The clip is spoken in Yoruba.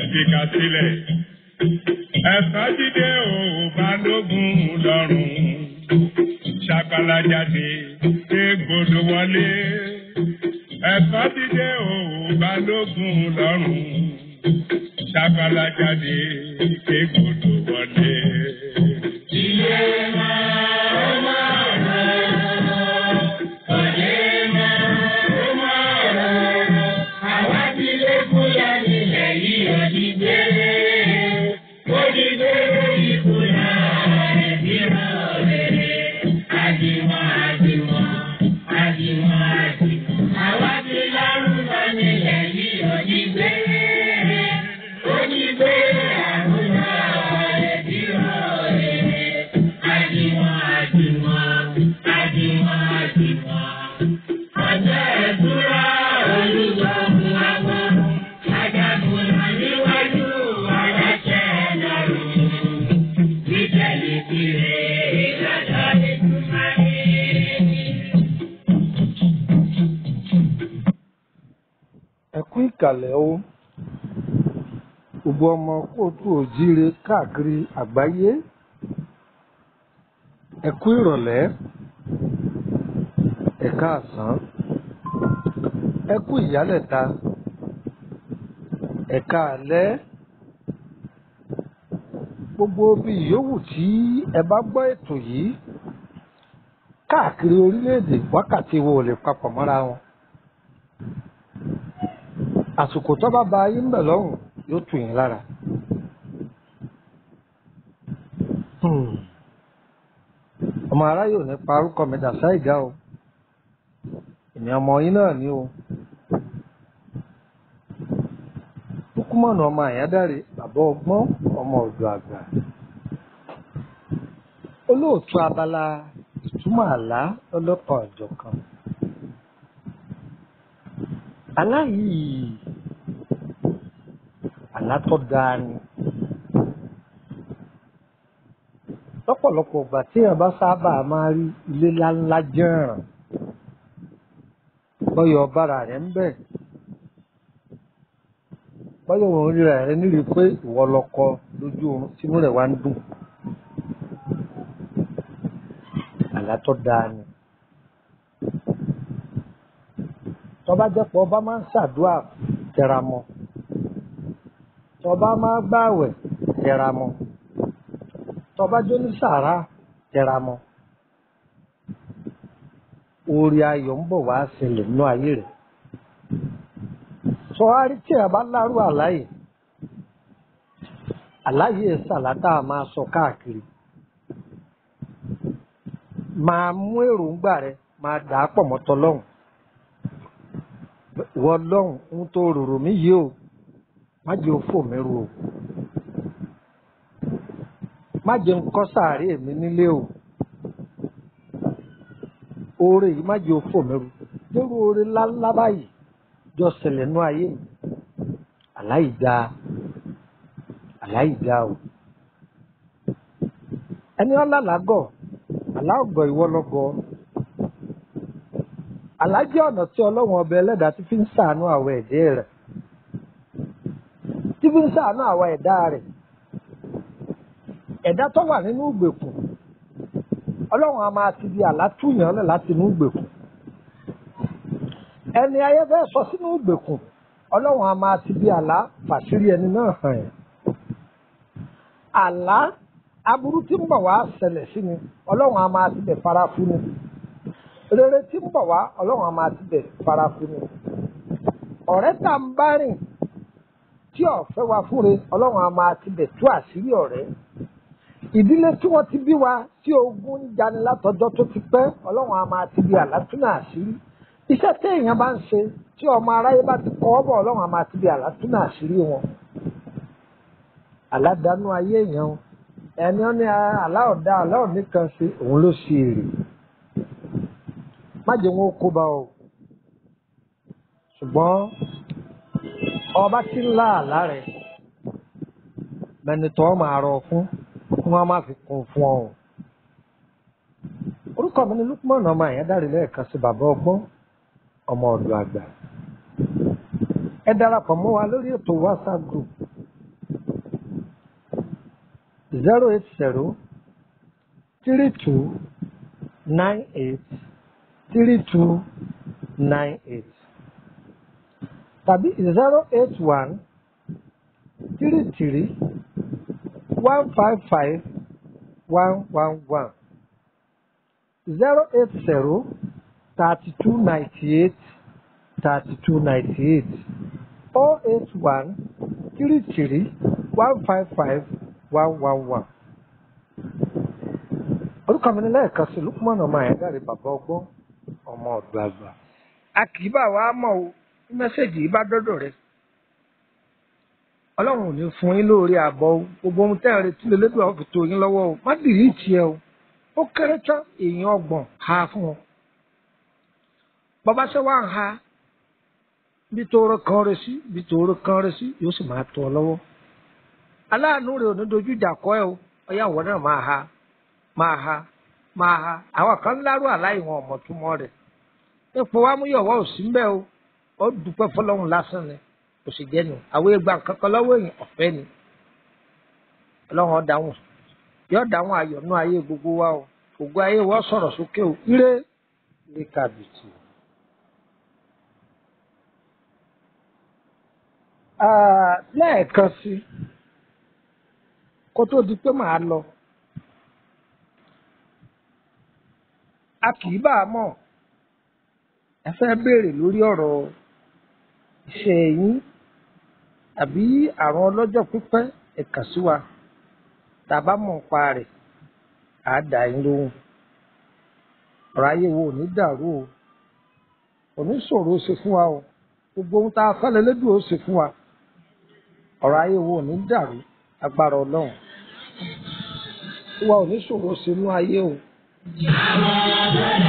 fìkà sílẹ̀. Ẹ̀sán jíde ò balógun lọ́rùn. Ṣàkàlà jáde égbodò wọlé. Ẹ̀sán jíde ò balógun lọ́rùn. Ṣàkàlà jáde égbodò wọlé. Ilé máa ó máa rọ̀, òde máa ó máa rọ̀. Àwa ti lé kúlẹ̀ nílẹ̀ yìí òdìgbére. Òdìgbére ìkùnà ẹ̀bí rọ̀ rere. Àdìmọ̀ àdìmọ̀ àdìmọ̀ àdìmọ̀. Àwa ti lárúbọ nílẹ̀ yìí òdìgbére. Òdìgbére àrùnà ẹ̀bí rọ̀ rere. Àdìmọ̀ àdìmọ̀ àdìmọ̀ àdìmọ̀. Ọjọ́ ẹ̀dúrà olùgbọ̀mù àwọn ajagunà níwájú aláṣẹ lọ́rùn. Ìtẹ̀lé kiri ìdájọ́ ìdúmọ̀lé. ẹ kú ìkàlẹ̀ o gbogbo ọmọ kóòtù òjíire káàkiri àgbáyé ẹ kú ìrọ̀lẹ́ ẹ káàsán ẹ kú ìyálẹ̀ta ẹ káalẹ́ gbogbo bí yòówù tí ẹ bá gbọ́ ètò yìí káàkiri orílẹ̀-èdè wákàtí wo ò lè papọ̀ mọ́ra wọn àsìkò tó bá ba ayé ń bẹ̀ lọ́rùn yóò tù yín lára. Hmm. ọmọ aráyè ò ní parúkọ mi dà sáìgá o èmi ọmọ yín náà ni o lukumọ̀nà ọmọ àyádáre bàbá ọgbọ́n ọmọ ọ̀dọ̀ àgbà olóòtú abala ìtumọ̀ àlá lọ́lọ́kan ọ̀jọ̀kan àlá yìí àlá tó dáa ni lọ́pọ̀lọpọ̀ ìgbà tí èèyàn bá sábà máa rí ilé ńláńlá jẹ́ràn bọ́yọ̀ bára rẹ̀ ń bẹ̀ bọ́yọ̀ òun ríra rẹ̀ nírí pé ìwọ lọkọ lójú oorun tínú rẹ̀ wá ń dùn àlá tó dáa ni tọ́ba jẹ́ pé ọba máa ń ṣàdúrà tẹra mọ́ tọ́ba máa gbààwẹ̀ tẹra mọ́ tọ́ba jó ní sàrà tẹra mọ́ orí ayọ̀ ń bọ̀ wá ṣẹlẹ̀ nínú ayé rẹ̀ sọ́wárí tí ẹ bá lárú àláyé àláyé ṣàlátà máa sọ káàkiri máa mú èròǹgbà rẹ máa dà á pọ̀ mọ́tọ́ lọ́hùn ìwọ lọ́hùn ń tó rorò mí yìí o má jẹ́ òfò mi ru o má jẹ́ ń kọ́ sàárè mi nílé o oore yìí má jẹ́ òfò mi ru lórí oore ńláńlá báyìí jọ ṣẹlẹ̀ nú ayé mi aláìda aláìda o ẹni ọlálàgọ aláògọ ìwọ lọgọ alájẹ ọ̀nà tí ọlọ́run ọba ẹlẹ́dàá ti fi ń ṣàánú àwọn ẹ̀dẹ́ rẹ̀ tí fi ń ṣàánú àwọn ẹ̀dá rẹ̀ ẹ̀dá tó wà nínú ìgbèkùn ọlọ́run a máa ti di àlátúnyàn lẹ̀ láti inú ìgbèkùn ẹni ayé fẹ́ sọ sínú ìgbèkùn ọlọ́run a máa ti di àlá fàṣírí ẹni náà hàn ẹ́ àlá aburú tí ń bọ̀ wá ṣẹlẹ̀ sí ni ọlọ́run a máa ti bẹ̀ fara fún ni rere tí ń bọ̀ wá ọlọ́run a máa ti bẹ̀ fara fún ni ọ̀rẹ́ tá ń bá rìn tí ọ̀fẹ́ wa fúnre ọlọ́run a máa ti bẹ̀ tú àṣírí ọ̀rẹ́ ìdílé tí wọ́n ti bí wa tí ogun ń jani látọjọ́ tó ti pẹ́ ọlọ́run a máa ti bí àlátúnà àṣírí iṣẹ́ tí èèyàn bá ń ṣe tí ọmọ aráyé bá ti kọ́ ọ́ bọ̀ ọlọ́run a máa ti bí àlátúnà àṣírí wọn aládàánú ayé èèyàn o ẹni ó ní aláọ̀dá aláọ̀ní kan ṣe òun ló ṣe èrè má jẹ́ wọn ó kó bá o ṣùgbọ́n ọba tí ń lá àlá rẹ̀ mẹnitọ́ máa rọ fún kí wọ́n má fi kún fún ọ. orúkọ mi ni Lukman ọmọ àyẹ́dárì lẹ́ẹ̀kan sí bàbá ọgbọ́n ọmọ ọ̀dọ̀ àgbà ẹ darapọ̀ mọ́ wa lórí ètò WhatsApp group zero eight zero three two nine eight three two nine eight tàbí zero eight one three three one five five one one one zero eight zero thirty two ninety eight thirty two ninety eight oh eight one three three one five five one one one. orúkọ mi ní lẹ́ẹ̀kan sí lukumọ̀nà ọmọ àyẹ̀dáre bàbá ọgbọ́n ọmọ ọ̀dọ́ àgbà. a kì í bá wa mọ̀ o bí mẹ́sẹ̀gì yìí bá dọ́dọ̀ rẹ̀ ọlọ́run ò ní fún yín lóore àbọ̀ o gbogbo ohun tẹ́ ẹ̀ retí lélẹ́dùn àwọn fìtò yín lọ́wọ́ o má dìlítì ẹ o ó kéré tán èèyàn ọgbọ̀n ha fún wọn. bàbá ṣe wá ń ha bí tòòrò kan rẹ sí bí tòòrò kan rẹ sí yóò sì máa tọ́ ọ lọ́wọ́. aláàánú rẹ ò ní dojú ìjà kọ ẹ o ọyá ìwọ náà máa ha máa ha máa ha àwọn kan lárú àláì wọn ọmọ túmọ̀ rẹ̀ ipò wa mú yọ̀wọ́ ò sí mbẹ́ o ó dúpẹ́ fọlọ́run lásán ni kò sì jẹ́ nu àwọn ìgbà kankan lọ́wọ́ èèyàn ọ̀fẹ́ ni ọlọ́run ó dáhùn yóò dáhùn ayọ̀nú ayé gbogbo wa o gbogbo ayé wọ́n sọ̀rọ̀ sókè o ire ire kàbìtì. lẹ́ẹ̀kan sí kó tó di pé màá lọ a kì í bá a mọ̀ ẹ fẹ́ béèrè lórí ọ̀rọ̀ iṣẹ́ yín àbí àrùn ọlọ́jọ́ pípẹ́ ẹ kàn sí wa tá a bá mọ̀ nípa rẹ̀ á dà yín lóhùn ọ̀rọ̀ ayé wo ò ní dàrú o kò ní ṣòro ṣe fún wa o gbogbo ohun tá a fẹ́ lẹ́lẹ́dùn ó ṣe fún wa ọ̀rọ̀ ayé wo ò ní dàrú agbára ọlọ́run tí wa ò ní ṣòro ṣe inú ayé o. Àwọn ọ̀dọ́